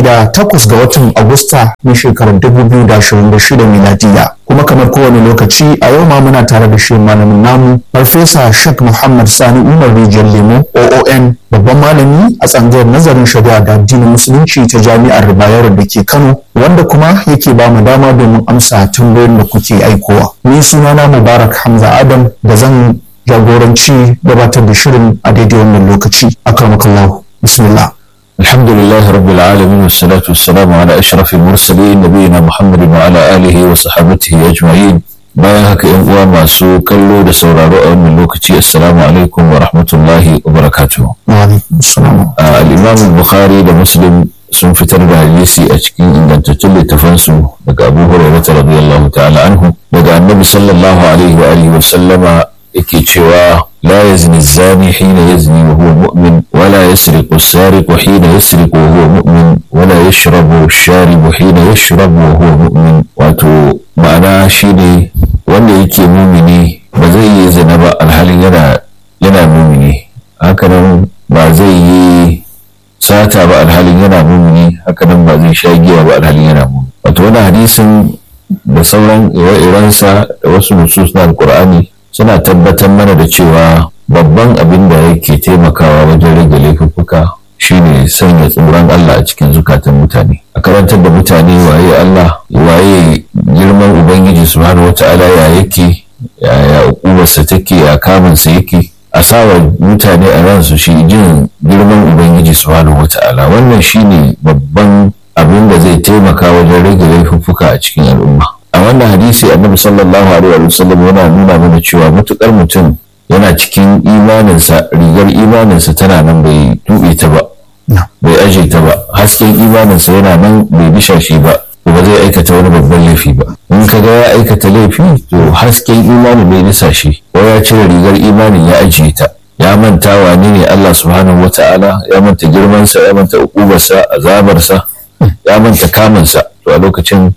da takwas ga watan Agusta na shekarar 2026 miladiya. Kuma kamar kowane lokaci a yau ma muna tare da shi malamin namu Farfesa Sheikh Muhammad Sani Umar Rijiyar Lemo OON babban malami a tsangayar nazarin shari'a da addinin musulunci ta jami'ar Bayero da ke Kano wanda kuma yake ba mu dama domin amsa tambayoyin da kuke aikowa. Ni sunana Mubarak Hamza Adam da zan jagoranci gabatar da shirin a daidai wannan lokaci. Akramakallahu. Bismillah. الحمد لله رب العالمين والصلاة والسلام على أشرف المرسلين نبينا محمد وعلى آله وصحبه أجمعين bayan haka yan uwa masu kallo da sauraro a wannan lokaci assalamu alaikum wa rahmatullahi wa barakatuh al-imam bukhari da muslim sun fitar da hadisi a cikin ingantattun littafansu daga abu hurairah radiyallahu ta'ala anhu daga annabi sallallahu alaihi wa alihi wa sallama yake cewa لا يزني الزاني حين يزني وهو مؤمن ولا يسرق السارق حين يسرق وهو مؤمن ولا يشرب الشارب حين يشرب وهو مؤمن wato ma'ana shine wanda yake mumini ba zai yi zina ba alhalin yana yana mumini hakanan ba zai yi sata ba alhalin yana mumini hakanan ba zai sha giya ba alhalin yana mumini wato wani hadisin da sauran ire-irensa da wasu nusus na alkur'ani suna tabbatar mana da cewa babban abin da yake taimakawa wajen rage laifuffuka shine sanya tsoron Allah a cikin zukatan mutane a karantar da mutane waye Allah waye girman ubangiji subhanahu wata'ala ya yake ya ukubarsa take ya kamunsa yake a sawa mutane a ransu shi jin girman ubangiji subhanahu wata'ala wannan shine babban abin da zai taimaka wajen rage laifuffuka a cikin al'umma a wannan hadisi annabi sallallahu alaihi wa sallam yana nuna mana cewa matukar mutum yana cikin imaninsa rigar imaninsa tana nan bai tuɓe ta ba bai aje ta ba hasken imaninsa yana nan bai bisha shi ba ba zai aikata wani babban laifi ba in ka ga ya aikata laifi to hasken imanin bai nisa shi ko ya cire rigar imanin ya ajiye ta ya manta wane ne Allah subhanahu wata'ala ya manta girmansa ya manta ukubarsa azabarsa ya manta kamunsa to a lokacin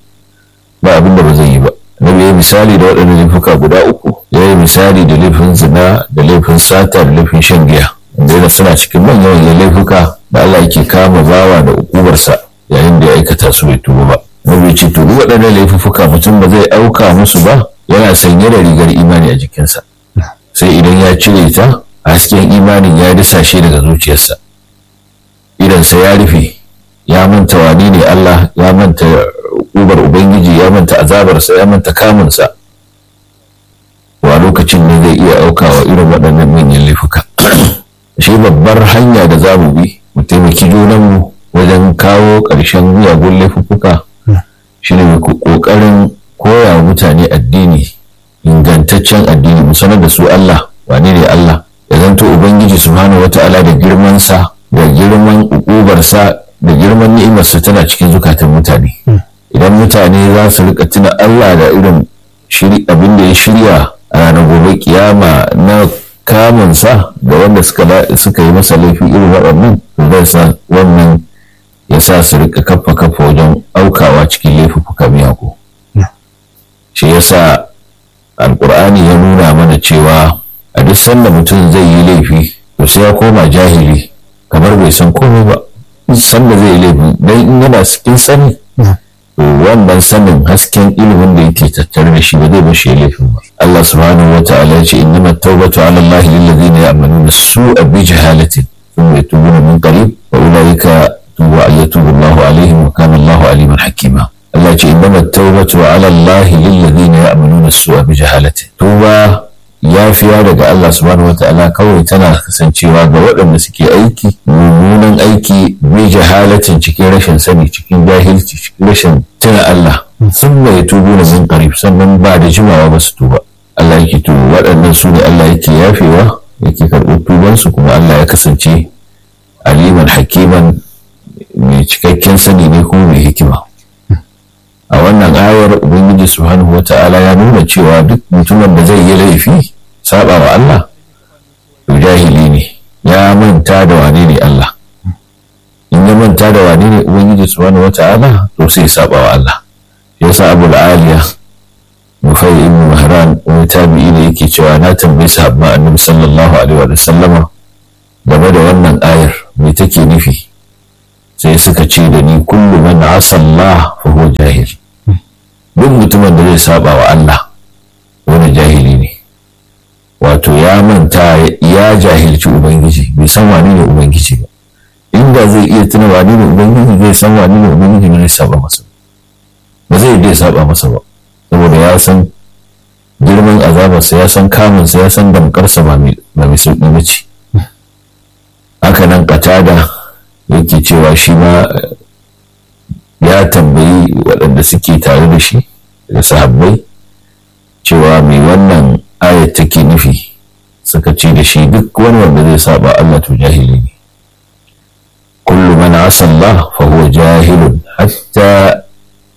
ba abin da ba zai yi ba nabi ya misali da waɗannan laifuka guda uku ya yi misali da laifin zina da laifin sata da laifin shan giya wanda yana suna cikin manyan laifuka da Allah yake kama bawa da ukubarsa yayin da ya aikata su bai tuba ba nabi ce to duk waɗannan laifuka mutum ba zai auka musu ba yana sanye da rigar imani a jikinsa sai idan ya cire ta hasken imanin ya disashe daga zuciyarsa idansa ya rufe ya manta wani ne Allah ya manta ubar Ubangiji ya manta azabarsa ya manta kamunsa wa lokacin ne zai iya aukawa irin waɗannan manyan laifuka shi babbar hanya da za mu bi mu taimaki junanmu wajen kawo ƙarshen miyagun laifuka shi ne ƙoƙarin koya wa mutane addini ingantaccen addini mu sanar da su Allah wane ne Allah ya zanto Ubangiji subhanahu wata'ala da girmansa da girman ukubarsa da girman ni'imarsa tana cikin zukatan mutane idan mutane za su rika tuna Allah da irin abin da ya shirya a ranar gobe kiyama na kamunsa da wanda suka yi masa laifi irin waɗannan zai sa wannan ya sa su rika kafa kafa wajen aukawa cikin laifuka miyagu shi ya sa alkur'ani ya nuna mana cewa a duk sanda mutum zai yi laifi to sai ya koma jahili kamar bai san komai ba sanda zai yi laifi dan in yana cikin sani wannan sanin hasken ilimin da yake tattare da shi ba zai bashi ya laifin ba Allah subhanahu wa ta'ala ya ce innama tawbatu ala Allah lil ladina ya'maluna su'a bi jahalatin thumma yatubuna min qarib wa ulaika tubu yatubu Allahu alaihim wa kana Allahu aliman hakima Allah ya ce innama tawbatu ala Allah lil ladina ya'maluna su'a bi jahalatin tuba yafiya daga Allah subhanahu wata'ala kawai tana kasancewa ga waɗanda suke aiki mummunan aiki bi jahalatin cikin rashin sani cikin jahilci cikin rashin tuna Allah sun bai tubu na min qarib sannan ba da jimawa ba su tuba Allah yake to waɗannan su ne Allah yake yafewa yake karɓar tubansu kuma Allah ya kasance aliman hakiman mai cikakken sani ne kuma mai hikima a wannan ayar ubangiji subhanahu wata'ala ya nuna cewa duk mutumin da zai yi laifi saba wa Allah to jahili ne ya manta da wane ne Allah in ya manta da wane ne ubangiji subhanahu wata'ala to sai saba wa Allah yasa abu aliya nufai ibn mahran wani tabi'i ne yake cewa na tambayi sahabban annabi sallallahu alaihi wa sallama game da wannan ayar me take nufi sai suka ce da ni kullu asa Allah fa huwa jahil duk mutumin da zai saba wa Allah wani jahili ne wato ya manta ya jahilci ubangiji bai san wani ne ubangiji ba inda zai iya tuna wani ne ubangiji zai san wani ne ubangiji ne zai saba masa ba zai dai saba masa ba saboda ya san girman azabarsa ya san kamunsa ya san damkarsa ba mai sauƙi ba ce haka nan katada yake cewa shi ma ya tambayi waɗanda suke tare da shi da sahabbai cewa mai wannan ayat take nufi suka ce da shi duk wani wanda zai saba Allah to jahili ne kullu man asa Allah fa huwa jahilun hatta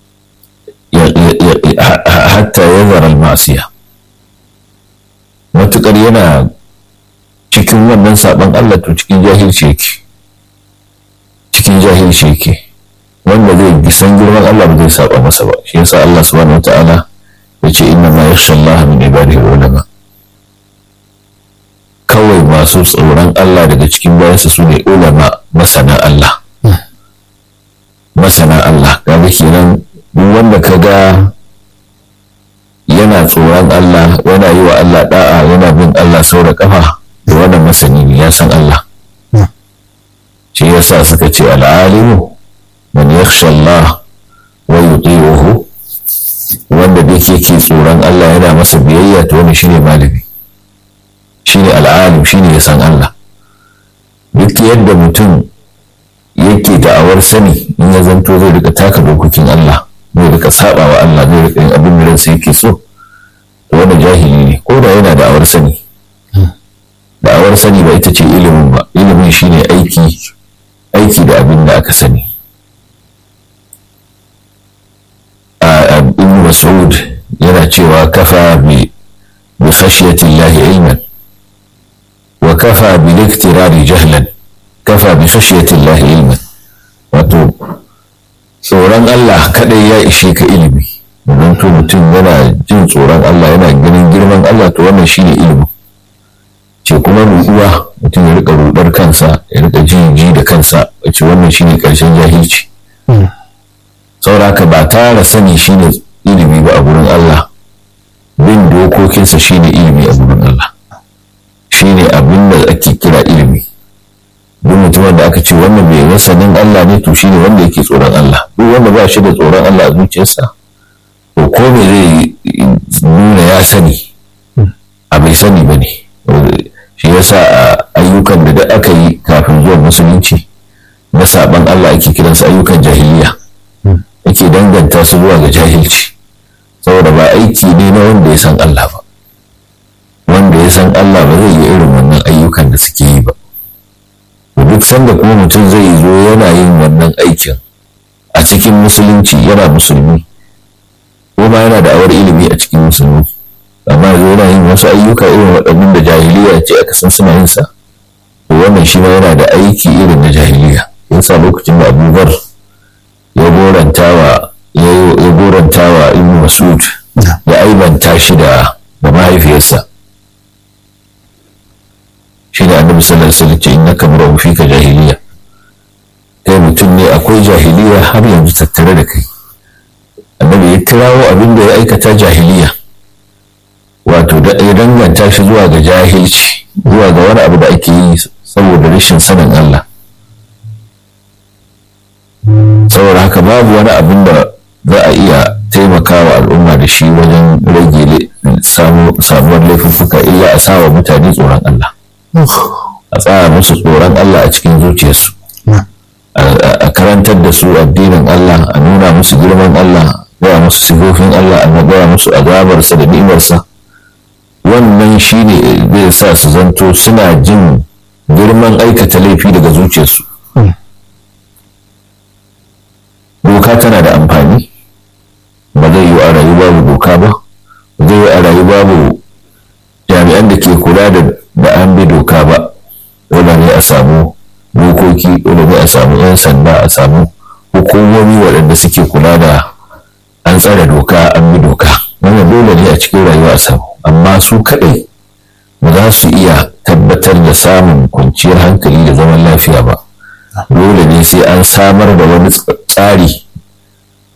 hatta yazara al-ma'siyah matukar yana cikin wannan saban Allah to cikin jahilci yake cikin jahilci yake wanda zai san girman Allah ba zai saba masa ba shi yasa Allah subhanahu wataala ya ce inna ma yakhsha Allah min ibadihi ulama kawai masu tsoron Allah daga cikin bayansa su ne ulama masana Allah masana Allah kaga kenan duk wanda kaga yana tsoron Allah yana yi wa Allah da'a yana bin Allah sau da kafa da wannan masani ne ya san Allah shi yasa suka ce al'alimu man yakhsha Allah wa yuti'uhu wanda da yake ke tsoron Allah yana masa biyayya to wannan shine malami shine al'alim shine ya san Allah duk yadda mutum yake da'awar sani in ya zanto zai rika taka dokokin Allah zai rika saba wa Allah zai rika yin abin da ransa yake so to wanda jahili ne ko da yana da'awar sani da'awar sani ba ita ce ilimin ba ilimin shine aiki aiki da abin da aka sani a ibn mas'ud yana cewa kafa bi bi khashyati llahi ilman wa kafa bi liktirari jahlan kafa bi khashyati llahi ilman wato tsoron Allah kadai ya ishe ka ilimi don to mutum yana jin tsoron Allah yana ganin girman Allah to wannan shine ilimi ce kuma ruɗuwa mutum ya rika rudar kansa ya rika ji da kansa wace wannan shine karshen jahilci sauraka ba tara sani shine ilimi ba a gurin Allah bin dokokinsa shine ilimi a gurin Allah shine abin da ake kira ilimi duk mutumin da aka ce wannan bai masanin Allah ne to shine wanda yake tsoron Allah duk wanda ba shi da tsoron Allah a zuciyarsa to ko me zai nuna ya sani a bai sani ba ne shi yasa a ayyukan da aka yi kafin zuwa musulunci na saban Allah ake kiransu ayyukan jahiliya ake danganta su zuwa ga jahilci saboda ba aiki ne na wanda ya san Allah ba wanda ya san Allah ba zai yi irin wannan ayyukan da suke yi ba duk sanda kuma mutum zai zo yana yin wannan aikin a cikin musulunci yana musulmi ko ma yana da awar ilimi a cikin musulmi amma yanzu yana yin wasu ayyuka irin waɗannan da jahiliya ce aka san suna yin sa to wannan shi ma yana da aiki irin na jahiliya yasa lokacin da abubuwar ya gorantawa ya gorantawa ibn masud ya aibanta shi da da mahaifiyarsa shi da annabi sallallahu alaihi wasallam ce innaka mar'un fika jahiliya kai mutum ne akwai jahiliya har yanzu tattare da kai annabi ya kirawo abin da ya aikata jahiliya wato da ya danganta shi zuwa ga jahilci zuwa ga wani abu da ake yi saboda rashin sanin Allah saboda haka babu wani abin da za a iya taimakawa al'umma da shi wajen rage samuwar laifuffuka illa a sawa mutane tsoron Allah a tsara musu tsoron Allah a cikin zuciyarsu a karantar da su addinin Allah a nuna musu girman Allah gaya musu sigofin Allah a gaya musu azabarsa da ni'imarsa wannan shi ne zai sa su zanto suna jin girman aikata laifi daga zuciyarsu doka tana da amfani ba zai yi a rayu babu doka ba ba zai yi a rayu babu jami'an da ke kula da an bi doka ba dole ne a samu dokoki dole ne a samu 'yan sanda a samu hukumomi waɗanda suke kula da an tsare doka an bi doka wannan dole ne a cikin rayuwa a samu amma su kaɗai ba za su iya tabbatar da samun kwanciyar hankali da zaman lafiya ba dole ne sai an samar da wani tsari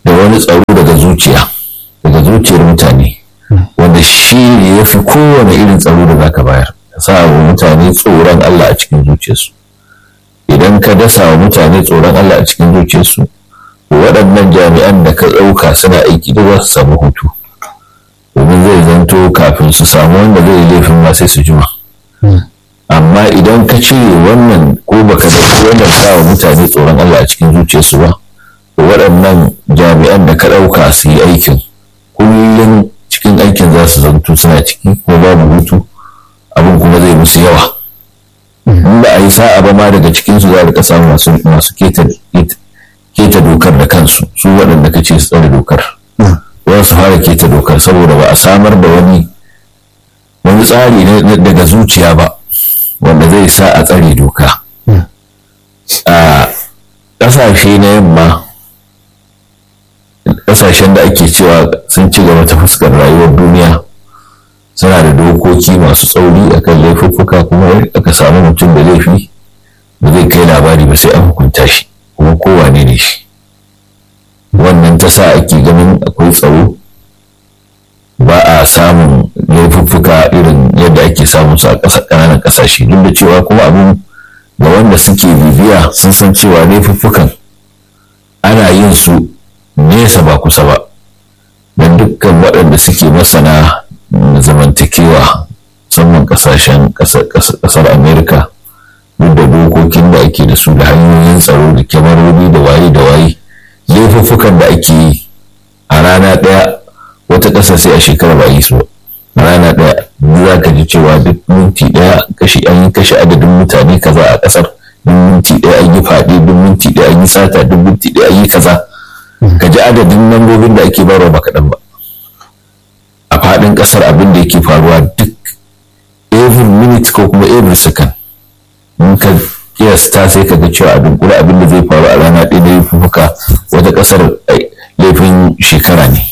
da wani tsaro daga zuciya daga zuciyar mutane wanda shi ne ya fi kowane irin tsaro da zaka bayar sa wa mutane tsoron Allah a cikin zuciyarsu idan ka dasa wa mutane tsoron Allah a cikin zuciyarsu waɗannan jami'an da ka ɗauka suna aiki da za su samu hutu domin zai zanto kafin su samu wanda zai laifin ma sai su jima amma idan ka cire wannan ko baka dauki wannan sa wa mutane tsoron Allah a cikin zuciyarsu ba waɗannan jami'an da ka ɗauka su yi aikin kullum cikin aikin za su zanto suna ciki ko babu hutu abin kuma zai musu yawa in ba a yi sa'a ba ma daga cikin su za a rika samu masu keta dokar da kansu su waɗanda ka ce su tsare dokar za su fara keta dokar saboda ba a samar da wani wani tsari daga zuciya ba wanda zai sa a tsare doka a ƙasashe na yamma ƙasashen da ake cewa sun ci gaba ta fuskar rayuwar duniya suna da dokoki masu tsauri akan laifuffuka kuma aka samu mutum da laifi ba zai kai labari ba sai an hukunta shi kuma kowane ne shi wannan ta sa ake ganin akwai tsaro ba a samun laifuffuka irin yadda ake samun su a ƙananan ƙasashe duk da cewa kuma abin da wanda suke bibiya sun san cewa laifuffukan ana yin su nesa ba kusa ba don dukkan waɗanda suke masana zamantakewa musamman ƙasashen ƙasar amerika duk da dokokin da ake da su da hanyoyin tsaro da kyamarori da waye da waye laifuffukan da ake yi a rana ɗaya wata ƙasa sai a shekara ba yi su a rana ɗaya za ka ji cewa duk minti ɗaya kashi an yi kashe adadin mutane kaza a ƙasar duk minti ɗaya an yi faɗi duk minti ɗaya an yi sata duk minti ɗaya an yi kaza ka ji adadin lambobin da ake barwa ba kaɗan ba a faɗin ƙasar abin da yake faruwa duk every minute ko kuma every second in ka kiyasta sai ka ga cewa abin kula abin da zai faru a rana ɗaya da laifuka wata ƙasar laifin shekara ne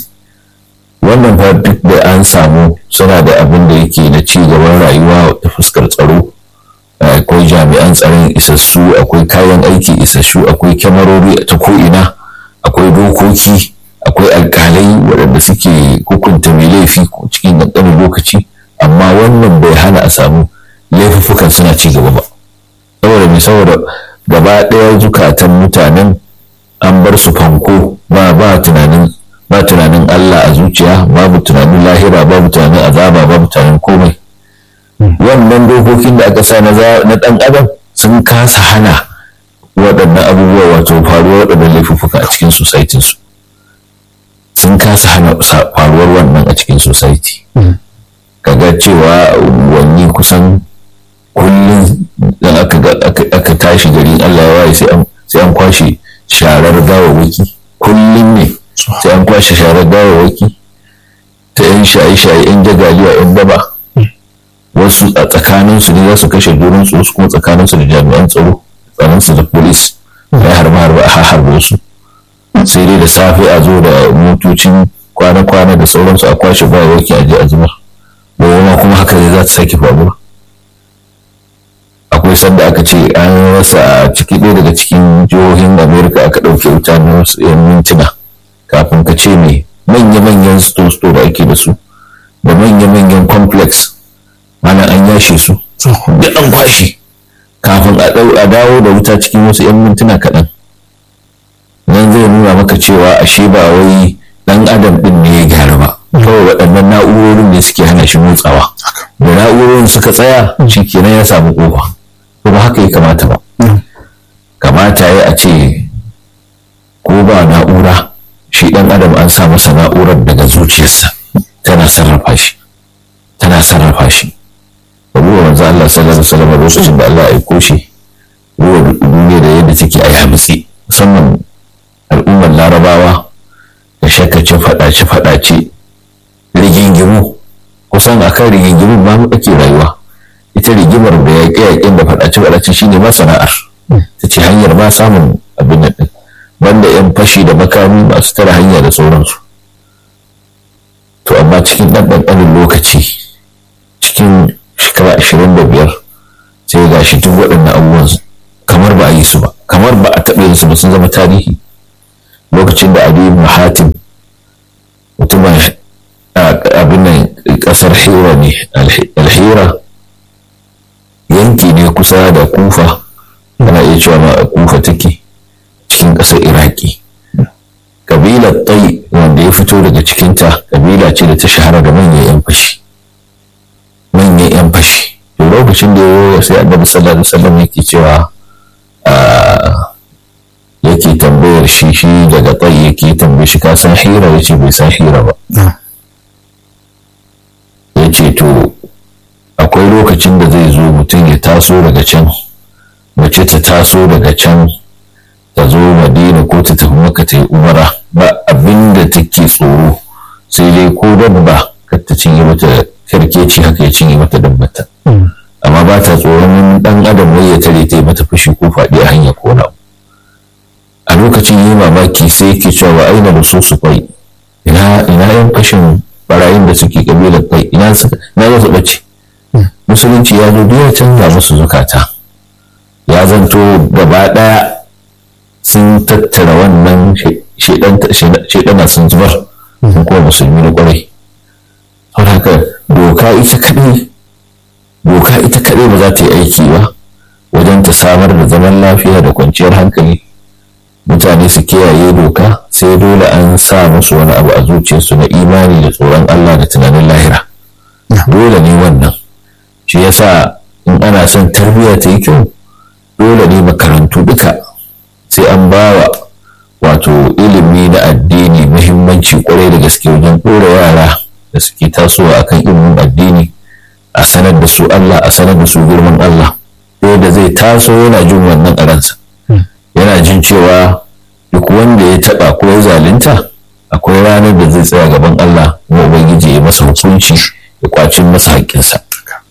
wannan fa duk da an samu suna da abin da yake na ci gaban rayuwa ta fuskar tsaro akwai jami'an tsaron isassu akwai kayan aiki isassu akwai kyamarori ta ko'ina akwai dokoki akwai alkalai waɗanda suke hukunta mai laifi cikin ƙanƙanin lokaci amma wannan bai hana a samu laifuffukan suna ci gaba ba saboda mai saboda gaba ɗaya zukatan mutanen an bar su fanko ba ba tunanin ba tunanin Allah a zuciya babu tunanin lahira babu tunanin azaba babu tunanin komai wannan dokokin da aka sa na ɗan adam sun kasa hana waɗannan abubuwa wato faruwar waɗannan laifuffuka a cikin society su sun kasa hana faruwar wannan a cikin society kaga cewa wani kusan kullum dan aka tashi gari Allah ya waye sai an kwashe sharar gawawaki kullum ne sai an kwashe sharar gawawaki ta yan shaye-shaye yan jagaliya yan daba wasu a tsakaninsu ne za su kashe jurinsu wasu kuma tsakaninsu da jami'an tsaro tsakaninsu da polis ya harba harba a harbe su sai dai da safe a zo da motocin kwana-kwana da sauransu a kwashe gawawaki a je a zubar gobe kuma haka ne za ta sake faruwa akwai sanda aka ce an rasa a ciki ɗaya daga cikin jihohin amerika aka ɗauke wuta na wasu yan mintuna kafin ka ce me manya-manyan sto-sto da ake da su da manya-manyan complex ana an yashe su duk an kwashe kafin a dawo da wuta cikin wasu yan mintuna kaɗan nan zai nuna maka cewa ashe ba wai ɗan adam ɗin ne ya gyara ba kawai waɗannan na'urorin ne suke hana shi motsawa da na'urorin suka tsaya shi kenan ya samu ƙofa ba haka ya kamata ba kamata ya a ce ko ba na'ura shi ɗan adam an sa masa na'urar daga zuciyarsa tana sarrafa shi tana sarrafa shi abubuwa manzo Allah sallallahu alaihi wasallam lokacin da Allah ya aiko shi ruwa duniya da yadda take a yamutse musamman al'ummar larabawa da shakkace faɗace faɗace rigingimu kusan akan rigingimu ba mu ake rayuwa ita rigimar da yaƙe-yaƙen da faɗace-faɗace shi ne masana'ar ta ce hanyar ba samun abin da ɗin banda 'yan fashi da makami masu tara hanya da sauransu to amma cikin ɗan ɗanɗanin lokaci cikin shekara ashirin da biyar sai ga shi duk waɗannan abubuwan kamar ba a yi su ba kamar ba a taɓa yin su ba sun zama tarihi lokacin lokacin da Ali ibn Hatim mutumin abin nan kasar Hira ne alhira yanki ne kusa da Kufa ana iya cewa ma Kufa take cikin ƙasar Iraki kabilar tai wanda ya fito daga cikinta kabila ce da ta shahara da manyan 'yan fashi manyan 'yan fashi to lokacin da ya sai annabi sallallahu alaihi wasallam yake cewa yake tambayar shi shi daga tai yake tambaye shi ka san hira yace bai san hira ba yace to akwai lokacin da zai zo mutum ya taso daga can mace ta taso daga can ta zo madina ko ta tafi maka ta yi umara ba abin da take tsoro sai dai ko dabba kar ta cinye mata karkeci haka ya cinye mata dabbata amma ba ta tsoron dan adam wai ya tare ta yi mata fushi ko faɗi a hanya ko na a lokacin yi mamaki sai yake cewa ba aina da su su kwai ina ina yan fashin barayin da suke kabilar kai ina suka ina za su bace musulunci ya zo duk ya canza musu zukata ya zanto gaba ɗaya sun tattara wannan shaidana sun zubar sun kuma musulmi na kwarai saboda haka doka ita kaɗai doka ita kaɗai ba za ta yi aiki ba wajen ta samar da zaman lafiya da kwanciyar hankali mutane su kiyaye doka sai dole an sa musu wani abu a zuciyarsu na imani da tsoron Allah da tunanin lahira dole ne wannan shi yasa in ana son tarbiyya ta yi kyau dole ne makarantu duka sai an ba wa wato ilimi na addini muhimmanci kwarai da gaske wajen ɗora yara da suke tasowa akan ilimin addini a sanar da su Allah a sanar da su girman Allah da zai taso yana jin wannan a ransa yana jin cewa duk wanda ya taɓa ko ya zalunta akwai ranar da zai tsaya gaban Allah kuma ubangiji ya masa hukunci ya kwacin masa haƙƙinsa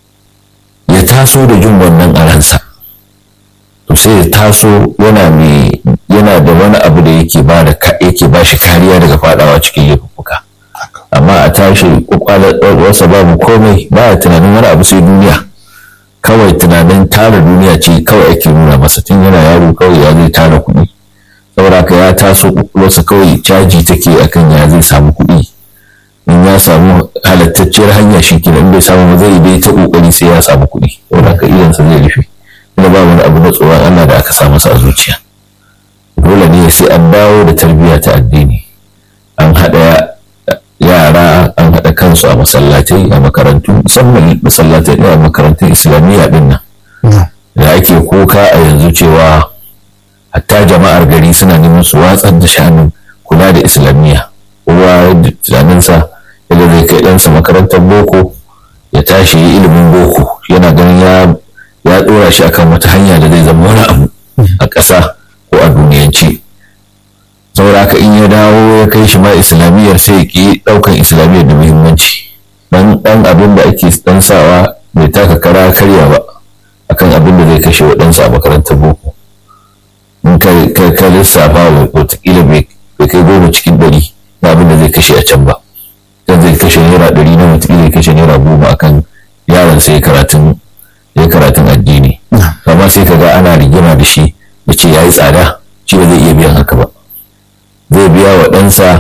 ya taso da jin wannan a ransa to sai ya taso yana mai yana da wani abu da yake ba da yake ba shi kariya daga fadawa cikin laifuka amma a tashi kwakwalarsa babu komai ba ya tunanin wani abu sai duniya kawai tunanin tara duniya ce kawai ake nuna masa tun yana yaro kawai ya zai tara kuɗi saboda ka ya taso kwakwalwarsa kawai caji take akan ya zai samu kuɗi in ya samu halattacciyar hanya shi kenan in bai samu ba zai dai ta kokari sai ya samu kuɗi saboda ka idansa zai rufe kuma ba wani abu na tsoron Allah da aka sa masa a zuciya dole ne sai an dawo da tarbiyya ta addini an haɗa yara an haɗa kansu a masallatai a makarantu musamman masallatai a makarantun islamiyya din nan da ake kuka a yanzu cewa hatta jama'ar gari suna neman su watsar da sha'anin kula da islamiyya kowa da tunaninsa yadda zai kai ɗansa makarantar boko ya tashi yi ilimin boko yana ganin ya ya ɗora shi akan wata hanya da zai zama wani abu a ƙasa ko a duniyance saboda haka in ya dawo ya kai shi ma islamiyyar sai ki ɗaukan islamiyyar da muhimmanci dan dan abin da ake dan sawa bai taka kara karya ba akan abin da zai kashe wa ɗansa a makarantar boko in ka ka lissafa wataƙila bai kai goma cikin ɗari na abin da zai kashe a can ba dan zai kashe naira ɗari na wataƙila ya kashe naira goma akan yaron sai karatun ya karatun addini amma sai ka ga ana rigima da shi da ce ya yi tsada shi ba zai iya biyan haka ba zai biya wa ɗansa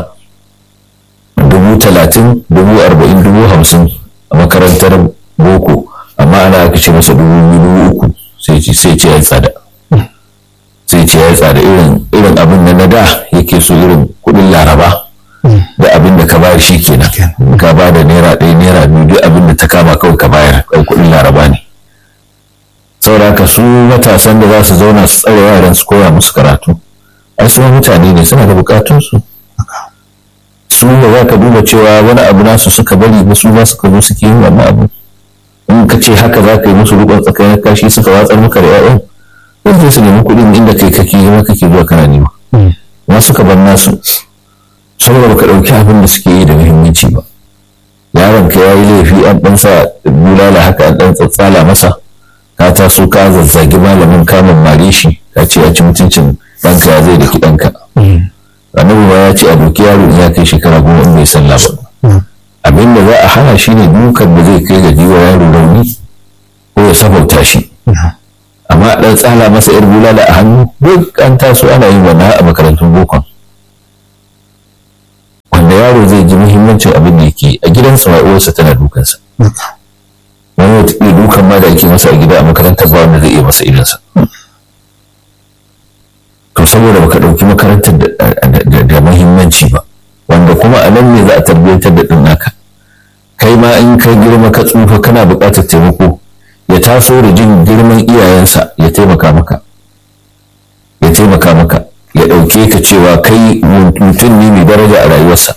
dubu talatin dubu arba'in dubu hamsin a makarantar boko amma ana aka ce masa dubu biyu dubu uku sai ce ya yi tsada sai ce ya yi tsada irin abin da na da yake so irin kuɗin laraba da abin da ka bayar shi kenan ka ba da naira ɗaya naira biyu duk abin da ta kama kawai ka bayar kuɗin laraba ne saboda ka su matasan da za su zauna su tsare yaran su koya musu karatu ai su mutane ne suna da bukatunsu su da za ka duba cewa wani abu nasu suka bari ba su ma suka zo suke yin wannan abu in ka ce haka za ka yi musu rukun tsakanin kashi suka watsar maka da 'ya'yan zai su nemi kuɗin inda kai kake yi kake zuwa kana nema ma suka bar nasu saboda baka ɗauki abin da suke yi da muhimmanci ba yaron ka ya yi laifi an ɗan sa bulala haka an ɗan tsatsala masa ka taso ka zazzagi malamin kamun mare shi ka ce ya ci mutuncin ɗanka ya zai da ki ɗanka annabi ma ya ce a doki yaro in ya kai shekara goma in bai sallah ba abin da za a hana shi ne dukan da zai kai ga jiwa yaro rauni ko ya safauta shi amma ɗan tsala masa yar bulala a hannu duk an taso ana yin wannan a makarantun bokon bambancin abin da yake a gidansa ma uwarsa tana dukansa wani wata iya dukan ma da ake masa a gida a makarantar ba wanda zai iya masa irinsa to saboda baka ɗauki makarantar da muhimmanci ba wanda kuma a nan ne za a tarbiyyantar da ɗin naka kai ma in ka girma ka tsufa kana buƙatar taimako ya taso da jin girman iyayensa ya taimaka maka ya taimaka maka ya ɗauke ka cewa kai mutum ne mai daraja a rayuwarsa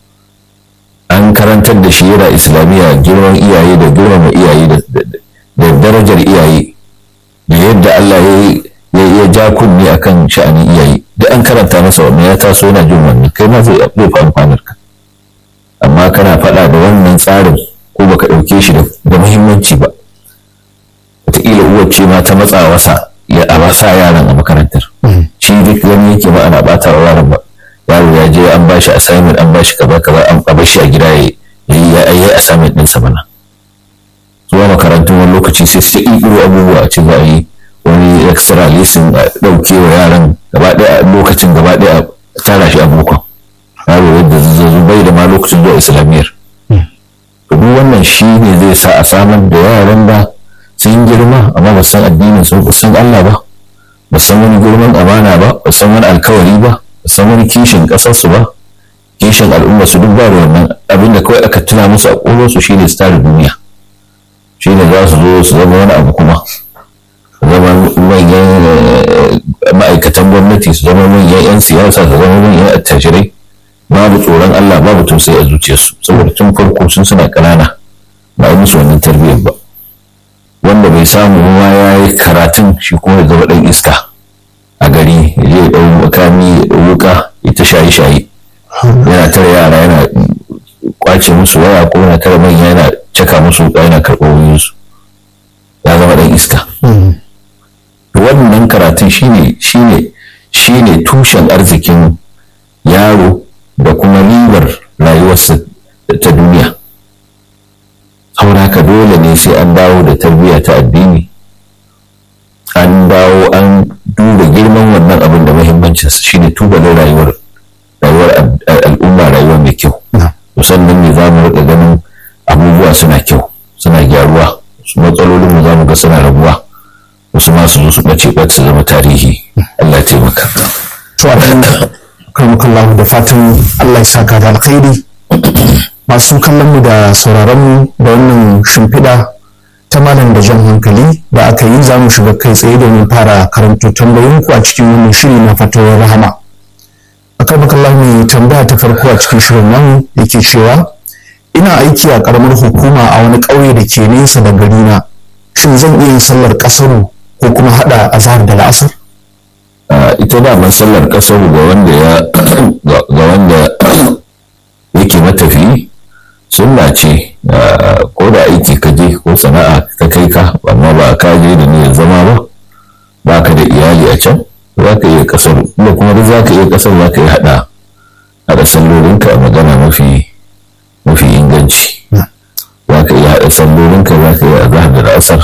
an karantar da shi yana islamiyya girman iyaye da girmama iyaye da darajar iyaye da yadda Allah ya ja kunni akan sha'anin iyaye da an karanta masa wannan ya taso yana jin wannan kai ma zai fi amfanar ka amma kana faɗa da wannan tsarin ko baka ɗauke shi da muhimmanci ba wataƙila uwar ce ma ta matsa wasa ya a sa yaran a makarantar shi duk wani yake ba ana ɓata wa yaran ba yaro ya je an bashi assignment an bashi kaza kaza an bar shi a gida ya yi ya yi assignment din sa bana zuwa makarantun wani lokaci sai su ƙirƙiro abubuwa a ce za a yi wani extra lesson a ɗauke wa yaran gaba ɗaya a lokacin gaba ɗaya a tara shi a bokon yaro yadda zai bai da ma lokacin zuwa islamiyyar duk wannan shi ne zai sa a samar da yaran da sun girma amma ba san addinin sun san Allah ba ba san wani girman amana ba ba san wani alkawari ba san wani kishin ƙasarsu ba kishin al'umma su duk ba da wannan abin da kawai aka tuna musu a ƙolonsu shi ne tsarin duniya shi ne za su zo su zama wani abu kuma su zama manyan ma'aikatan gwamnati su zama manyan 'yan siyasa su zama manyan attajirai babu tsoron Allah babu tausayi a zuciyarsu saboda tun farko sun suna ƙanana ba yi musu wannan tarbiyyar ba wanda bai samu ruwa ya yi karatun shi kuma ya zama ɗan iska a gari ya je ya ɗau makami ya ɗau wuka ya ta shaye shaye yana tara yara yana kwace musu waya ko yana tara manya yana caka musu wuka yana karɓar wayoyinsu ya zama ɗan iska wannan karatun shine shine shine tushen arzikin yaro da kuma ribar rayuwarsa ta duniya saboda haka dole ne sai an dawo da tarbiyya ta addini an dawo an duba girman wannan abin da muhimmancinsa shine tubalin rayuwar rayuwar al'umma rayuwar mai kyau sannan ne za mu riƙa ganin abubuwa suna kyau suna gyaruwa su matsalolin mu za mu ga suna rabuwa wasu ma su zo su ɓace ɓace su zama tarihi Allah ya taimaka. To abin karmakallahu da fatan Allah ya saka da alkhairi masu kallon mu da sauraron mu da wannan shimfiɗa ta malam da jan hankali da aka yi za mu shiga kai tsaye domin fara karanto tambayoyinku a cikin wannan shiri na fatawar rahama akarmakallahu mai tambaya ta farko a cikin shirin nan yake cewa ina aiki a karamar hukuma a wani ƙauye da ke nesa da gari na shin zan iya yin sallar ƙasaru ko kuma haɗa azhar da la'asar ita daman sallar ƙasaru ga wanda ya ga wanda yake matafi sunna ce ko da aiki ka je ko sana'a ta kai ka amma ba ka je da niyyar zama ba ba ka da iyali a can za ka iya kasar da kuma duk za ka iya kasar za ka iya haɗa haɗa sallolinka a magana mafi mafi inganci za ka iya haɗa sallolinka za ka iya azahar da asar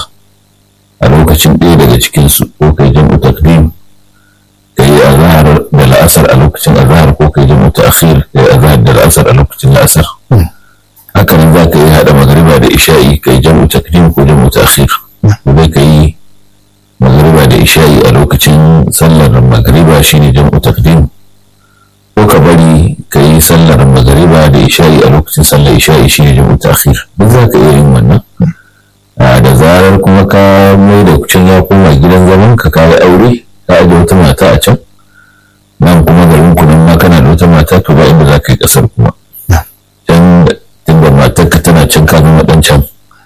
a lokacin ɗaya daga cikinsu ko kai jam'u takdim ka yi azahar da la'asar a lokacin azahar ko kai jam'u ta'khir ka yi azahar da la'asar a lokacin la'asar haka nan za ka yi haɗa magariba da isha'i ka yi jam'u takdim ko jam'u ta'khir kuma ka yi magariba da isha'i a lokacin sallar magariba shine jam'u takdim ko ka bari ka yi sallar magariba da isha'i a lokacin sallar isha'i shine jam'u ta'khir duk za ka iya yin wannan da zarar kuma ka mai da can ya koma gidan zaman ka kayi aure ka aje wata mata a can nan kuma garin ku nan ma kana da wata mata to ba inda za ka yi kasar kuma can tunda matar ka tana can ka zama dan can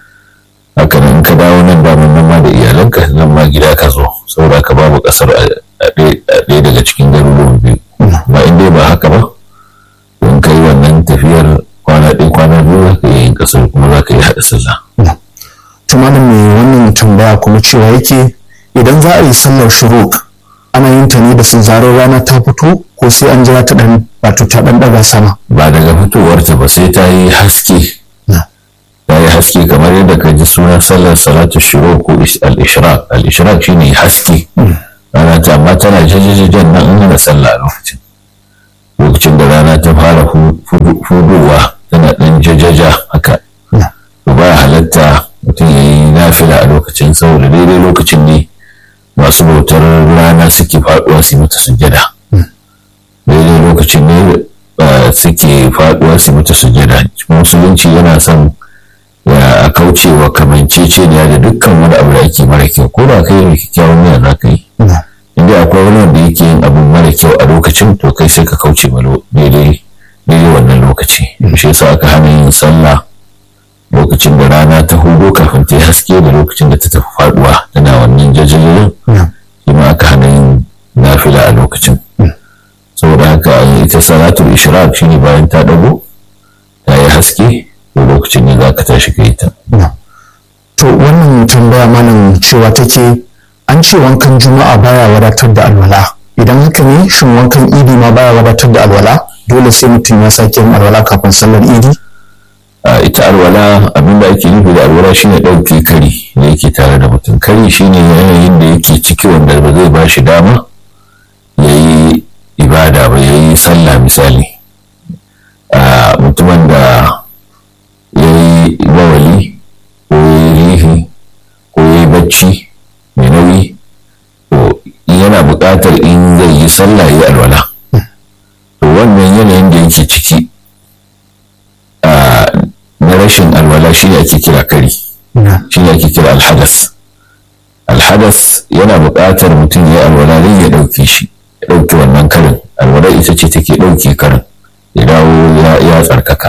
haka nan ka dawo nan ba nan ma da iyalanka nan ma gida ka zo saboda ka babu kasar a ɗaya daga cikin garuruwan biyu ba in dai ba haka ba in ka yi wannan tafiyar kwana ɗaya kwana biyu za ka iya yin kasar kuma za ka yi haɗa sallah. tumanin mai wannan tambaya kuma cewa yake idan za a yi sallar shuruk ana yin ta ne da sun zarar rana ta fito ko sai an jira ta dan wato ta dan daga sama ba daga fitowarta ba sai ta yi haske ta yi haske kamar yadda ka ji sunan sallar salatu shuruk ko al-ishraq al-ishraq shine haske rana ta amma tana jajajajen nan in hana sallah a lokacin lokacin da rana ta fara fudowa tana saboda daidai lokacin ne masu bautar rana suke faduwa su mata sujjada daidai lokacin ne suke faduwa su mata sujjada musulunci yana son ya kauce wa kamanceceniya da dukkan wani abu da ake mara kyau ko da kai mai kyakkyawan niyya za ka yi inda akwai wani wanda yake yin abu mara kyau a lokacin to kai sai ka kauce ma daidai daidai wannan lokaci shi yasa aka hana yin sallah lokacin da rana ta hudo kafin ta yi haske da lokacin da ta tafi faduwa tana wannan jajjalin shi ma aka hana yin nafila a lokacin saboda haka ita salatul ishraq shine bayan ta dago ta yi haske to lokacin ne za ka tashi ka yi ta to wannan tambaya malam cewa take an ce wankan juma'a baya wadatar da alwala idan haka ne shin wankan idi ma baya wadatar da alwala dole sai mutum ya sake yin alwala kafin sallar idi ita alwala abinda ake nufi da alwala shine ɗauke kari da yake tare da mutum kari shine yanayin da yake ciki wanda ba zai ba shi dama ya yi ibada ba ya yi sallah misali mutumin da ya yi bawali ko ya yi rihi ko ya yi bacci mai nauyi to yana buƙatar in zai yi sallah ya yi alwala to wannan yanayin da yake ciki na rashin alwala shi ne ake kira kari shi ne ake kira alhadas alhadas yana buƙatar mutum ya alwala zai ya ɗauke shi ya ɗauke wannan karin alwala ita ce take ɗauke karin ya dawo ya tsarkaka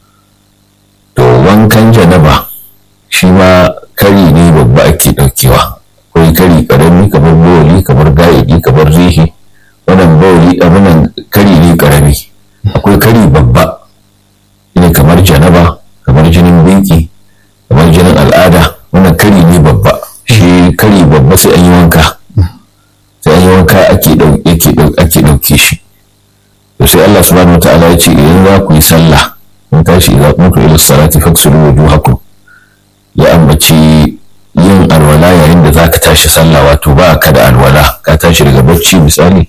to wankan janaba shi ma kari ne babba ake ɗaukewa akwai kari ƙarami kamar bawali kamar ga'idi kamar rihi wannan bawali abinan kari ne ƙarami akwai kari babba ne kamar janaba kamar jinin biki kamar jinin al'ada wannan kari ne babba shi kari babba sai an yi wanka sai an yi wanka ake ɗauke shi to sai Allah subhanahu wataala ya ce idan za ku yi sallah kun tashi idza kuntu ila salati faksulu wujuhakum ya ambaci yin alwala yayin da zaka tashi sallah wato ba ka da alwala ka tashi daga bacci misali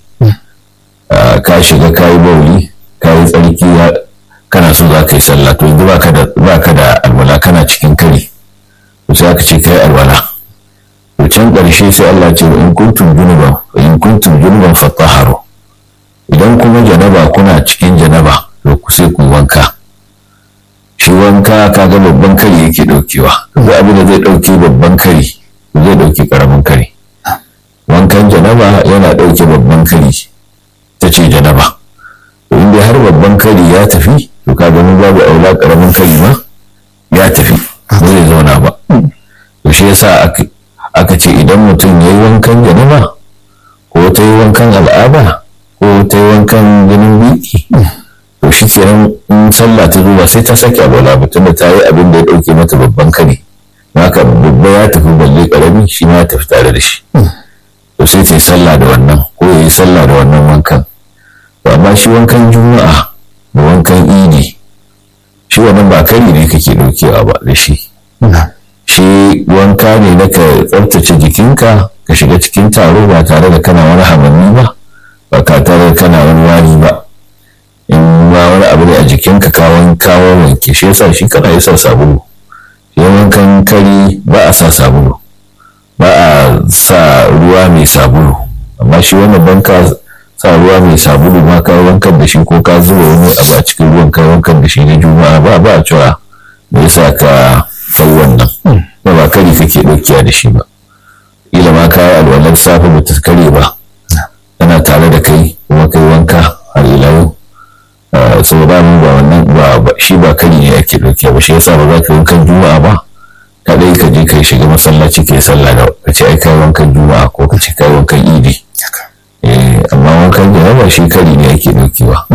ka shiga kayi bauli kayi tsarki kana so za ka yi sallah to yanzu ba ka da alwala kana cikin kari to sai aka ce kai alwala to can ƙarshe sai Allah ce in kuntum junuban in kuntum junuban fatahharu idan kuma janaba kuna cikin janaba to ku sai ku wanka shi wanka kaga babban kari yake daukewa duk abin da zai dauke babban kari zai dauke karamin kari wankan janaba yana dauke babban kari ta ce janaba to inda har babban kari ya tafi to kaga mun babu aula karamin kari ma ya tafi ba zai zauna ba to shi yasa aka ce idan mutum ya yi wankan janaba ko ta yi wankan al'ada ko ta yi wankan jinin biki to shi kenan in sallah ta zuwa sai ta sake alwala mutum da ta yi abin da ya ɗauke mata babban kare haka babba ya tafi balle karami shi ma ya tafi tare da shi to sai ta yi sallah da wannan ko ya yi sallah da wannan wankan to amma shi wankan juma'a da wankan idi shi wannan ba kari ne kake ɗaukewa ba da shi shi wanka ne na ka tsaftace jikinka ka shiga cikin taro ba tare da kana wani hamanni ba ba ka tare da kana wani wari ba in ma wani abu ne a jikinka kawon kawo wanke shi yasa shi kana yi sa sabulu shi wankan kari ba a sa sabulu ba a sa ruwa mai sabulu amma shi wannan banka sa ruwa mai sabulu ma ka wankan da shi ko ka zuba wani abu a cikin ruwan ka wankan da shi na juma'a ba ba a cewa me yasa ka ɗau wannan ba ba kari kake ɗaukiya da shi ba ila ma ka yi alwalar safe ba ta kare ba tana tare da kai kuma kai wanka har ila yau so ba mu ba wannan ba shi ba kari ne ake ɗauke ba shi yasa ba za ka wankan juma'a ba kadai ka je ka shiga masallaci ka yi sallah da ka ce ai kai wankan juma'a ko ka ce kai wankan idi amma wankan jaraba shi kari ne ake ɗaukewa.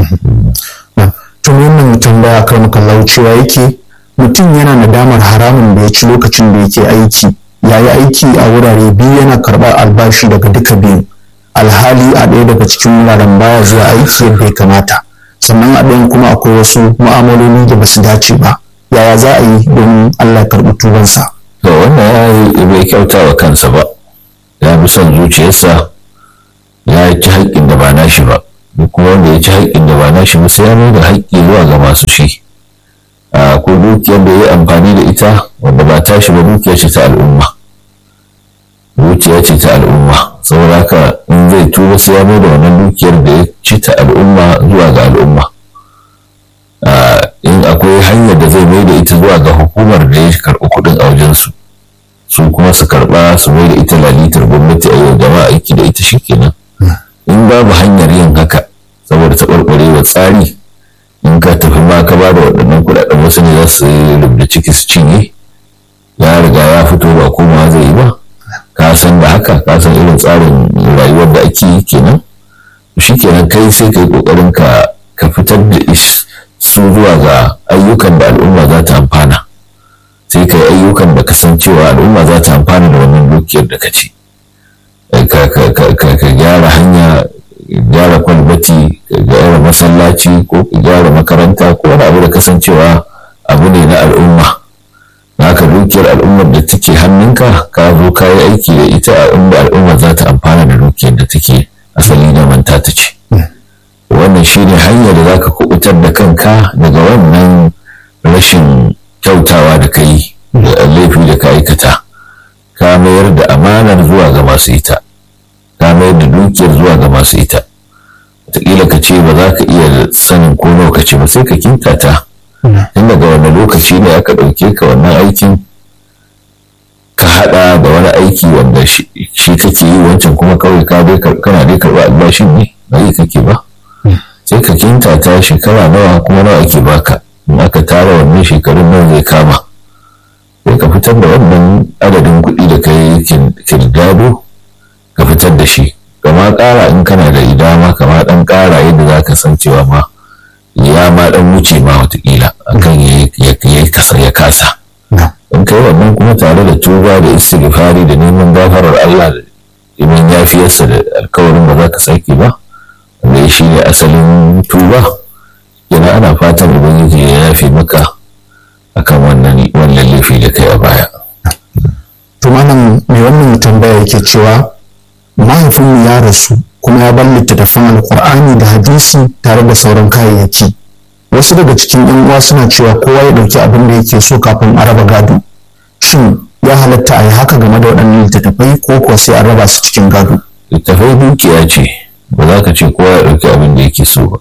tun wannan tambaya kan kallau cewa yake mutum yana nadamar haramun da ya ci lokacin da yake aiki ya yi aiki a wurare biyu yana karɓar albashi daga duka biyu alhali a ɗaya daga cikin wuraren baya zuwa aiki yadda ya kamata sannan a ɗayan kuma akwai wasu mu'amaloli da ba su dace ba yaya za a yi domin allah karɓi tubansa to wannan ya yi bai kyauta wa kansa ba ya bi son zuciyarsa ya ci haƙƙin da ba nashi ba duk kuma wanda ya ci haƙƙin da ba nashi ba sai ya mai da haƙƙi zuwa ga masu shi ko dukiyar da ya yi amfani da ita wanda ba tashi ba dukiyar ce ta al'umma dukiya ce ta al'umma saboda haka in zai tuba sai ya da wannan dukiyar da ya ci ta al'umma zuwa ga al'umma in akwai hanyar da zai mai da ita zuwa ga hukumar da ya karɓi kuɗin a wajensu su kuma su karɓa su mai da ita lalitar gwamnati a yau jama'a aiki da ita shikenan in babu hanyar yin haka saboda taɓarɓarewa tsari in ka tafi ma ka ba da waɗannan kuɗaɗen wasu ne za su rubda ciki su cinye ya riga ya fito ba komawa zai yi ba ka san da haka ka san irin tsarin rayuwar da ake yi kenan shi kenan kai sai kai kokarin ka ka fitar da su zuwa ga ayyukan da al'umma za ta amfana sai kai ayyukan da ka san cewa al'umma za ta amfana da wannan dukiyar da ka ci ka gyara hanya gyara kwalbati ka gyara masallaci ko ka gyara makaranta ko wani abu da kasancewa abu ne na al'umma haka dukiyar al'ummar da take hannunka ka zo ka yi aiki da ita a inda al'ummar za ta amfana da dukiyar da take asali na manta ta ce wannan shine hanyar da za ka kubutar da kanka daga wannan rashin kyautawa da ka yi da laifi da ka aikata ka mayar da amanar zuwa ga masu ita ka mayar da dukiyar zuwa ga masu ita wataƙila ka ce ba za ka iya sanin ko nawa ka ce ba sai ka kintata tun daga wani lokaci ne aka ɗauke ka wannan aikin ka haɗa da wani aiki wanda shi kake yi wancan kuma kawai ka dai kana dai karɓa albashin ne ba yi kake ba sai ka kintata shekara nawa kuma nawa ake baka in aka tara wannan shekarun nan zai kama sai ka fitar da wannan adadin kuɗi da ka yi kirdado ka fitar da shi kama ƙara in kana da idama kama ɗan ƙara yadda za ka san cewa ma ya ma ɗan wuce ma watakila akan ya kasa in kai wannan kuma tare da tuba da istighfari da neman gafarar Allah da neman yafiyarsa da alkawarin ba za ka sake ba wanda shi ne asalin tuba yana ana fatan ubangiji ya yafe maka akan wannan wannan laifi da kai a baya to malam mai wannan tambaya yake cewa mahaifinmu ya rasu kuma ya bar littattafan alkur'ani da hadisi tare da sauran kayayyaki wasu daga cikin yan uwa suna cewa kowa ya ɗauki abin da yake so kafin a raba gado shin ya halatta a yi haka game da waɗannan littattafai ko kuwa sai a raba su cikin gado littattafai dukiya ce ba za ka ce kowa ya ɗauki abin da yake so ba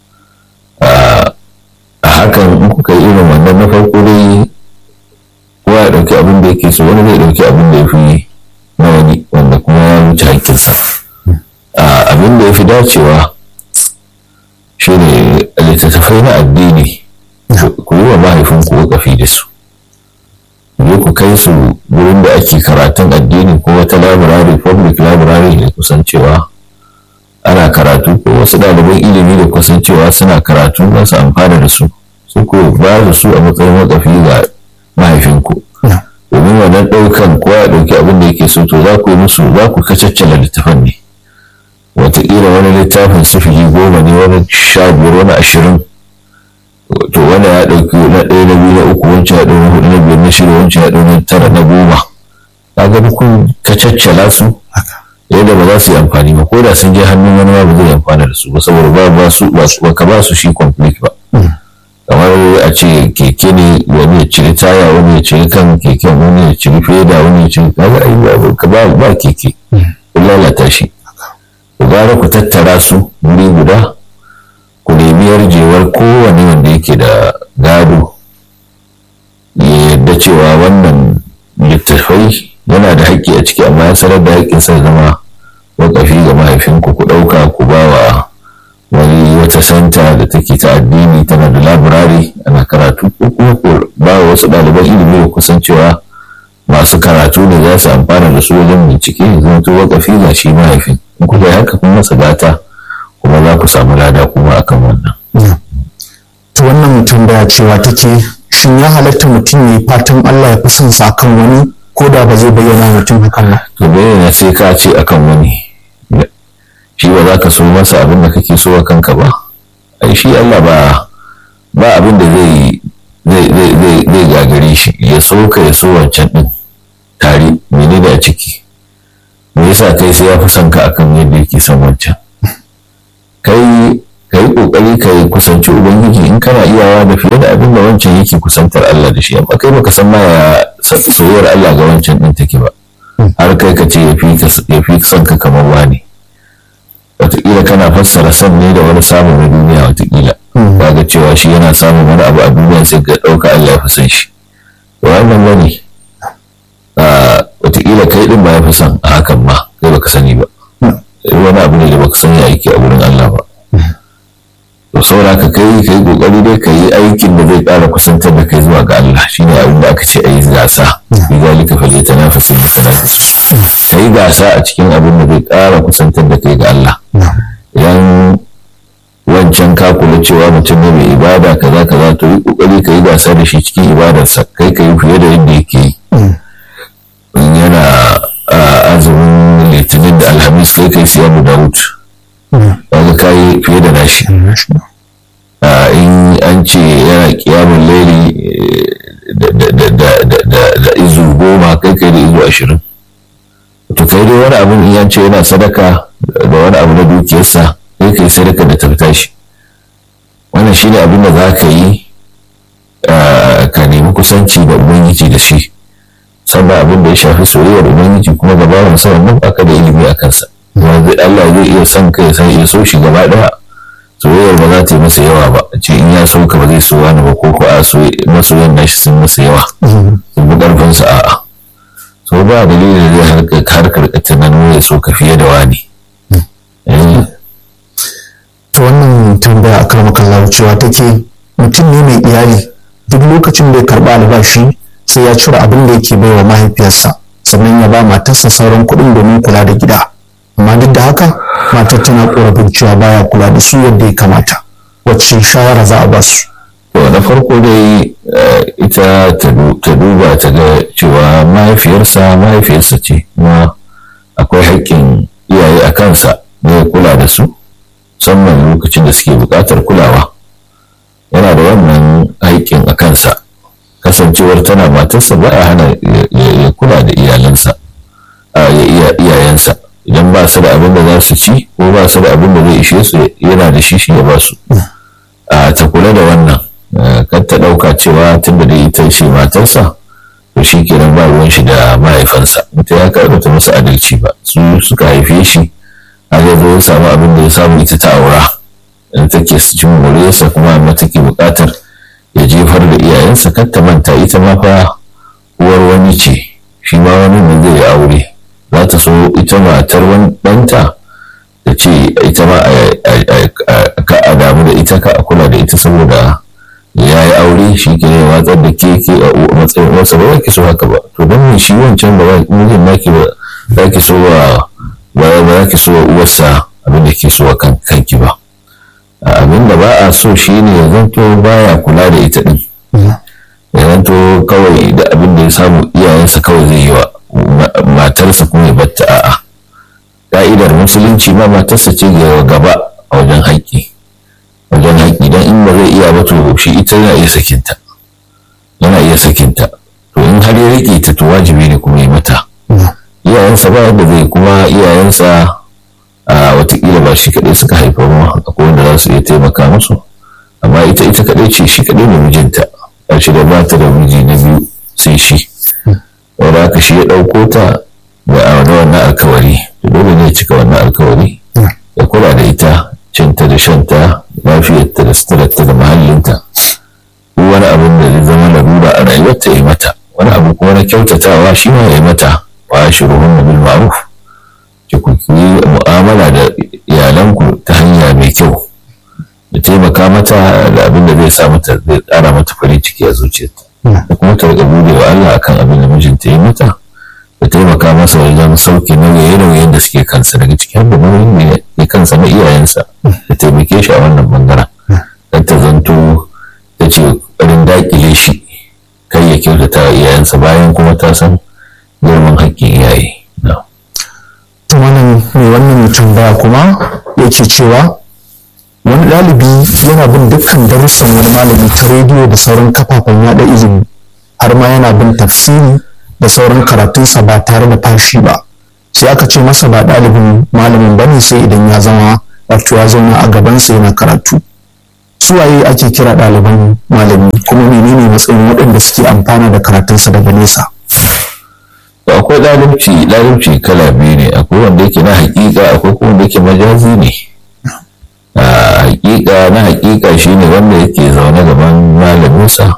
a hakan in kuka yi irin wannan na farko dai kowa ya ɗauki abin da yake so wani zai ɗauki abin da ya fi na wani wanda kuma ya wuce haƙƙinsa abin da ya fi dacewa shi ne littattafai na addini ku yi wa mahaifinku wakafi da su je ku kai su wurin da ake karatun addini ko wata labirari public library da kusancewa ana karatu ko wasu ɗaliban ilimi da kusancewa suna karatu za su amfana da su su ku ba da su a matsayin wakafi ga mahaifinku domin wannan ɗaukan kowa ya ɗauki abin da yake so to za ku yi musu za ku kacaccala littafan ne wataƙila wani littafin sifili goma ne wani sha biyar wani ashirin to wani ya ɗauki na ɗaya na biyu na uku wancan ya ɗau na hudu na biyar na shida wancan ya ɗau na tara na goma kaga duk kun kacaccala su yadda ba za su yi amfani ba ko da sun je hannun wani ma ba zai amfana da su ba saboda ba ba su ba ka ba su shi complete ba kamar a ce keke ne wani ya ciri taya wani ya ciri kan keken wani ya ciri feda wani ya ciri kaga ai ka ba ba keke kun lalata shi ku gara ku tattara su wuri guda ku nemi yarjewar kowane wanda yake da gado ya yarda cewa wannan littattafai yana da haƙƙi a ciki amma ya sanar da haƙƙinsa zama wakafi ga mahaifinku ku ɗauka ku ba wa wani wata santa da take ta addini tana da labirari ana karatu ko kuma ku ba wa wasu ɗaliban ilimi da kusan cewa masu karatu ne za su amfana da su wajen bincike zama to wakafi ga shi mahaifin in ku bai haka kun masa gata kuma za ku samu lada kuma akan wannan. to wannan tambaya cewa take shin ya halatta mutum ya yi fatan Allah ya fi son sa kan wani ko da ba zai bayyana mutum hakan ba. to bayyana sai ka ce akan wani shi ba za ka so masa abin da kake so a kanka ba ai shi Allah ba ba abin da zai zai zai gagare shi ya so ka ya so wancan din tare menene a ciki me yasa kai sai ya fi son ka akan yadda yake son wancan kai ka yi kokari ka yi kusanci ubangiji in kana iyawa da fiye da abin da wancan yake kusantar Allah da shi amma kai baka san ma ya soyayyar Allah ga wancan din take ba har kai ka ce ya fi son ka kamar wani wataƙila kana fassara son ne da wani samun na duniya wataƙila kaga cewa shi yana samun wani abu a duniya sai ka ɗauka Allah ya fi son shi to wannan bane wataƙila kai ɗin ba ya fi son a hakan ma kai baka sani ba wani abu ne da baka sani aiki a wurin Allah ba to saboda ka kai kai kokari dai ka yi aikin da zai ƙara kusantar da kai zuwa ga Allah shine abin da aka ce a yi gasa bi zalika falyatanafasu mutanafisun ka yi gasa a cikin abin da zai ƙara kusantar da kai ga Allah idan wancan ka kula cewa mutum ne mai ibada kaza kaza to yi kokari ka yi gasa da shi cikin ibadarsa kai ka yi fiye da yadda yake yi in yana azumin litinin da alhamis sai kai siya dawud kaga ka yi fiye da nashi in an ce yana kiyamun laili da izu goma kai kai da izu ashirin to kai dai wani abin in an ce yana sadaka da wani abu na dukiyarsa sai kai sadaka da ta shi wannan shi ne abin da za ka yi ka nemi kusanci da ubangiji da shi sannan abin da ya shafi soyayyar ubangiji kuma gabawan sa wannan baka da ilimi a kansa Allah zai iya son kai sai ya so shi gaba daya soyayyar ba za ta yi masa yawa ba ce in ya so ka ba zai so wani ba ko ko a masoyan nashi sun masa yawa sun bi karfin sa a'a so ba dalilin da zai harkar ka tunanin ya so ka fiye da wani to wannan tambaya a karmakan cewa take mutum ne mai iyali duk lokacin da ya karba albashi sai ya cire abin da yake baiwa mahaifiyarsa sannan ya ba matarsa sauran kuɗin domin kula da gida amma duk da haka matar tana korafin cewa baya kula da su yadda ya kamata wacce shawara za a ba su to na farko dai ita ta duba ta ga cewa mahaifiyarsa mahaifiyarsa ce kuma akwai haƙƙin iyaye a kansa ne ya kula da su musamman lokacin da suke buƙatar kulawa yana da wannan haƙƙin a kansa kasancewar tana matarsa ba a hana ya kula da iyalansa ya iyayensa idan ba su da abin da za su ci ko ba su da abin da zai ishe su yana da shi shi ya ba su a ta kula da wannan kan ta ɗauka cewa tun da dai ita ce matarsa to shi kenan ba ruwan shi da mahaifansa ita ya karɓa ta masa adalci ba su suka haife shi a zai zo ya samu abin da ya samu ita ta aura in take cin moriyarsa kuma amma take buƙatar ya jefar da iyayensa kar ta manta ita ma fa uwar wani ce shi ma wani ne zai aure za ta so ita matar wani ɗanta da ce ita ma ka a damu da ita ka a kula da ita saboda ya yi aure shi ke ne watsar da ke ke a matsayin wasa ba ki so haka ba to don me shi wancan ba mijin naki ba za ki so wa ba za ki so wa uwarsa abin da ke so wa kanki ba abin da ba a so shi ne ya zanto baya kula da ita din ya zanto kawai da abin da ya samu iyayensa kawai zai yi wa matarsa kuma ya batta a'a ka'idar musulunci ma matarsa ce ga gaba a wajen haƙƙi wajen haƙƙi don in ba zai iya ba to shi ita yana iya sakinta yana iya sakinta to in har ya riƙe ta to wajibi ne kuma ya mata iyayensa ba yadda zai kuma iyayensa a watakila ba shi kaɗai suka haifa ba akwai wanda za su iya taimaka musu amma ita ita kaɗai ce shi kaɗai ne mijinta a shi da ba ta da miji na biyu sai shi wanda haka shi ya ɗauko ta da a wannan alkawari to dole ne ya cika wannan alkawari ya kula da ita cinta da shanta lafiyarta da suturarta da mahallinta wani abin da zai zama larura a rayuwarta ya mata wani abu kuma na kyautatawa shi ma ya mata wa shuruhun bil ma'ruf ki ku yi mu'amala da iyalanku ta hanya mai kyau da taimaka mata da abin da zai sa mata zai ƙara mata farin ciki a zuciyarta da kuma ta riƙa gode wa Allah akan abin da mijinta ya mata da taimaka masa wajen sauke nauye-nauyen da suke kansa daga cikin da nauyin da ya kansa na iyayensa da taimake shi a wannan bangaren dan ta zanto ta ce ƙarin daƙile shi kai ya kyautata wa iyayensa bayan kuma ta san girman haƙƙin iyaye. wannan mai wannan tambaya kuma yake cewa wani ɗalibi yana bin dukkan darussan wani malami ta rediyo da sauran kafafen yada ilimi har ma yana bin tafsiri da sauran karatunsa ba tare da fashi ba sai aka ce masa ba ɗalibin malamin ba ne sai idan ya zama wato ya zauna a gabansa yana karatu suwaye ake kira ɗaliban malami kuma menene matsayin waɗanda suke amfana da karatunsa daga nesa akwai akwai ɗalibci ɗalibci kala biyu ne akwai wanda yake na haƙiƙa akwai kuma wanda yake majazi ne haƙiƙa na haƙiƙa shine wanda yake zaune gaban malaminsa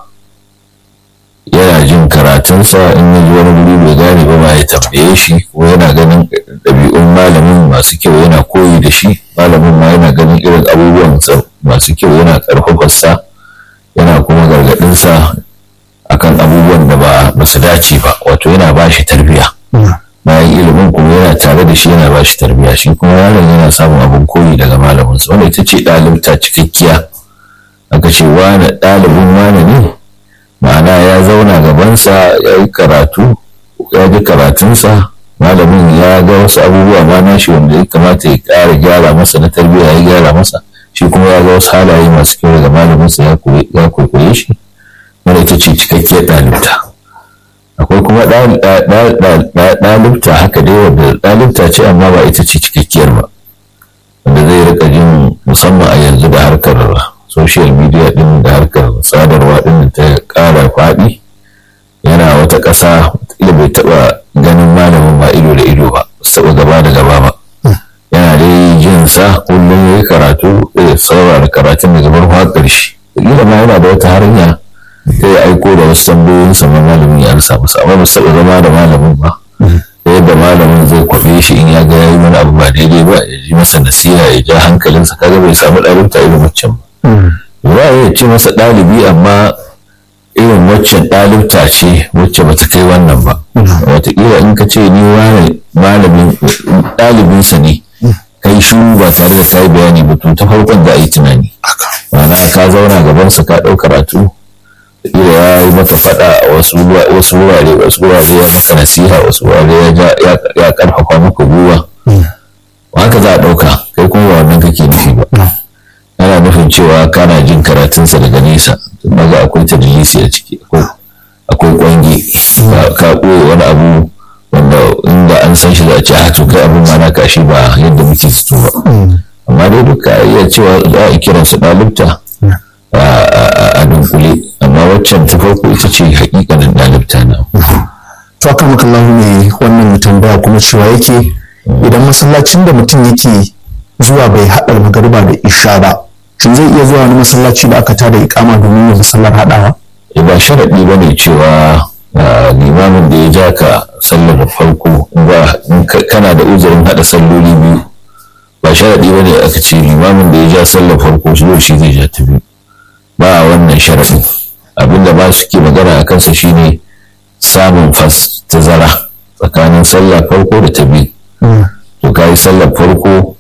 yana jin karatunsa in ya ji wani guri bai gane ba ma ya tambaye shi ko yana ganin ɗabi'un malamin masu kyau yana koyi da shi malamin ma yana ganin irin abubuwan masu kyau yana ƙarfafarsa yana kuma gargaɗinsa akan abubuwan da ba su dace ba wato yana ba shi tarbiyya bayan ilimin kuma yana tare da shi yana ba shi tarbiyya shi kuma yaron yana samun abin koyi daga malaminsa wanda ita ce ɗalibta cikakkiya aka ce wane ɗalibin wane ne ma'ana ya zauna gabansa ya yi karatu ya ji karatunsa malamin ya ga wasu abubuwa ma nashi wanda ya kamata ya ƙara gyara masa na tarbiyya ya gyara masa shi kuma ya ga wasu halaye masu kyau daga malaminsa ya kwaikwaye shi wanda ita ce cikakkiyar ɗalibta akwai kuma ɗalibta haka dai wanda ɗalibta ce amma ba ita ce cikakkiyar ba wanda zai rika jin musamman a yanzu da harkar social media din da harkar sadarwa din ta ƙara faɗi yana wata ƙasa ila bai taɓa ganin malamin ba ido da ido ba taɓa gaba da gaba ba yana dai jin sa kullum ya yi karatu ya saurara karatun da gabar har ƙarshe ila ma yana da wata hanya ta yi aiko da wasu tambayoyin sama malamin ya ansa masa amma ba su taɓa zama da malamin ba ta yadda malamin zai kwafe shi in ya ga ya yi wani abu ba daidai ba ya ji masa nasiha ya ja hankalinsa kaga bai samu ɗalibta irin waccan ba za a iya ce masa ɗalibi amma irin waccan ɗalibta ce wacce bata kai wannan ba wataƙila in ka ce ni wani malamin ɗalibinsa ne kai shuru ba tare da ka yi bayani ba to ta farkon za a yi tunani ma'ana ka zauna gabansa ka ɗau karatu ila ya yi maka faɗa a wasu wurare wasu wurare ya maka nasiha wasu wurare ya ƙarfafa maka gwiwa haka za a ɗauka kai kuma ba wannan kake nufi ba ana nufin cewa kana jin karatunsa daga nesa maga akwai tadlisi a ciki akwai kwange ka ɓoye wani abu wanda inda an san shi za a ce a to kai abin ma na kashi ba yadda muke fito ba amma dai duka iya cewa za a kiran su ɗalibta a dunkule amma waccan ta farko ita ce hakikanin ɗalibta na to aka maka ne wannan tambaya kuma cewa yake idan masallacin da mutum yake zuwa bai haɗa magariba da isha ba shin zai iya zuwa wani masallaci da aka tada ikama domin yin sallar haɗawa ba sharaɗi ba ne cewa limamin da ya ja ka sallar farko ba kana da uzurin haɗa salloli biyu ba sharaɗi ba ne aka ce limamin da ya ja sallar farko shi shi zai ja ta biyu ba wannan sharaɗin abinda ba su ke magana a kansa shine samun fas tazara tsakanin sallar farko da ta biyu to ka yi sallar farko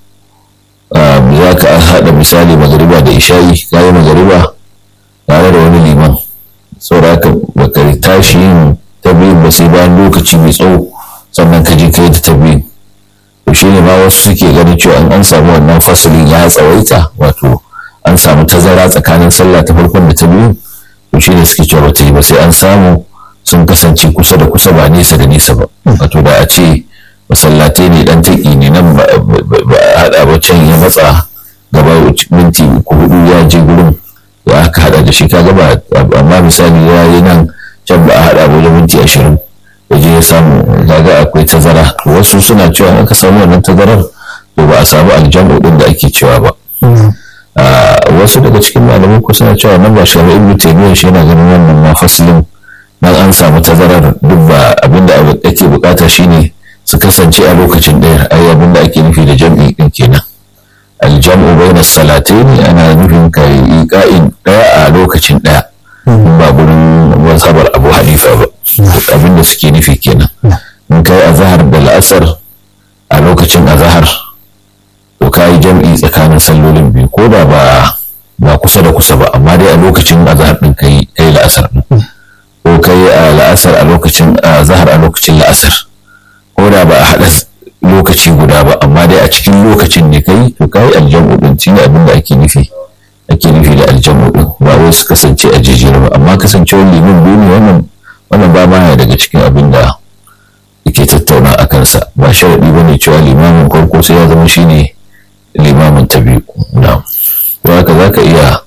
za ka haɗa misali magariba da isha'i ka yi magariba tare da wani liman saboda haka baka tashi yin ta biyu ba sai bayan lokaci mai tsawo sannan ka je ka yi ta biyu to shi ne ma wasu suke ganin cewa in an samu wannan fasalin ya tsawaita wato an samu tazara tsakanin sallah ta farkon da ta biyu to shi ne suke cewa ba ta yi ba sai an samu sun kasance kusa da kusa ba nesa da nesa ba wato da a ce masallatai ne dan taƙi ne nan ba a haɗa ba can ya matsa gaba minti uku hudu ya je gurin ya aka haɗa da shi ka gaba amma misali ya yi nan can ba a haɗa ba wajen minti ashirin ya je ya samu kaga akwai tazara wasu suna cewa aka samu wannan tazarar to ba a samu aljamu din da ake cewa ba wasu daga cikin malamai ko suna cewa nan ba shari'a ibnu taymiyyah shi yana ganin wannan ma faslin dan an samu tazarar duk ba abinda ake bukata shine su kasance a lokacin ɗaya ai abin da ake nufi da jam'i ɗin kenan aljam'u bayna salataini ana nufin ka yi ka'in ɗaya a lokacin ɗaya ba gurin mazhabar abu hanifa ba abin da suke nufi kenan in kai azhar da la'asar a lokacin azhar to ka yi jam'i tsakanin sallolin biyu ko da ba ba kusa da kusa ba amma dai a lokacin azhar ɗin kai kai la'asar ko kai a la'asar a lokacin azhar a lokacin la'asar ko da ba a haɗa lokaci guda ba amma dai a cikin lokacin ne kai to kai aljamu din shi ne abin da ake nufi ake nufi da aljamu din ba wai su kasance a jejjera ba amma kasancewar limin biyu ne wannan wannan ba ma daga cikin abin da yake tattauna a kansa ba sharaɗi ba ne cewa limamin farko sai ya zama shi ne limamin ta biyu na to haka za ka iya